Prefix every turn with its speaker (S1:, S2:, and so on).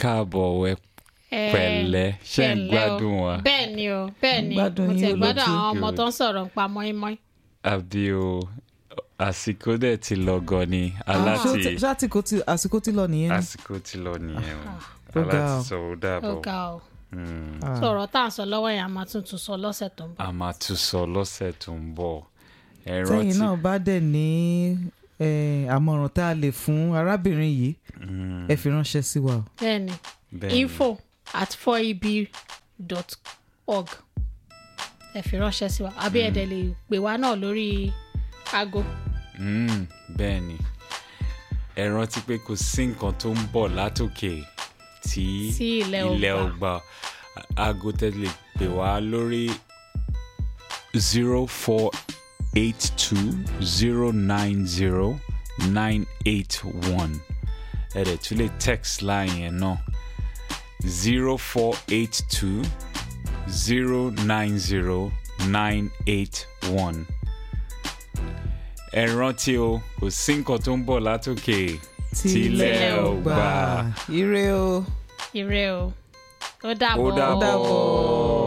S1: káàbọ̀ ẹ pẹ̀lẹ́ ṣe ń gbádùn wa
S2: bẹ́ẹ̀ ni o bẹ́ẹ̀ ni
S3: Gbádùn
S2: mo ti
S3: yín
S2: gbádùn
S3: olóòtú.
S2: àwọn ọmọ tó ń sọ̀rọ̀ nípa mọ́ínmọ́ín
S1: àbí o àsìkò dẹ̀ ti lọ gan ni
S3: Ah, ṣé ó
S1: aláti
S3: ti- ṣé àsìkò ti- àsìkò tí lọ nìyẹn ni?
S1: àsìkò ti lọ nìyẹn o
S3: Ó ga
S1: aláti
S3: o.
S1: sọ ó
S2: ó
S1: dàbọ̀
S2: ga o
S1: Mm.
S3: Ah.
S2: sọ̀rọ̀ tá à ń sọ lọ́wọ́ yẹn a máa tún tún sọ lọ́sẹ̀ tó ń bọ̀
S1: a máa tún sọ lọ́sẹ̀ tó ń bọ̀ ẹ
S3: tẹ́yìn
S1: rántí
S3: náà bá dẹ̀ ní eh, àmọ̀ràn tá a lè fún arábìnrin yìí
S1: Mm,
S3: ẹ fi ránṣẹ́ sí wa o.
S2: bẹ́ẹ̀ ni
S1: bẹ́ẹ̀ ni.
S2: info at 4eb.org ẹ fi ránṣẹ́ sí wa àbí ẹ̀dẹ̀ lè pè wá náà lórí aago
S1: Mm, bẹ́ẹ̀ ni ẹ rántí pé kò sí nǹkan tó ń bọ̀ látòkè tí
S2: Sí ilẹ̀
S1: ilẹ̀
S2: ọgbà.
S1: ọgbà aago tẹ́lẹ̀ pè wá lórí zero four eight two zero nine zero nine eight one ẹ dẹ̀ tún lè text line yẹn náà zero four eight two zero nine zero nine eight one ẹ rántí o kò sí nǹkan tó ń bọ̀ látòkè tílẹ̀ ò gbà.
S3: ire o.
S2: ire o ó dàbọ̀
S1: ó dàbọ̀.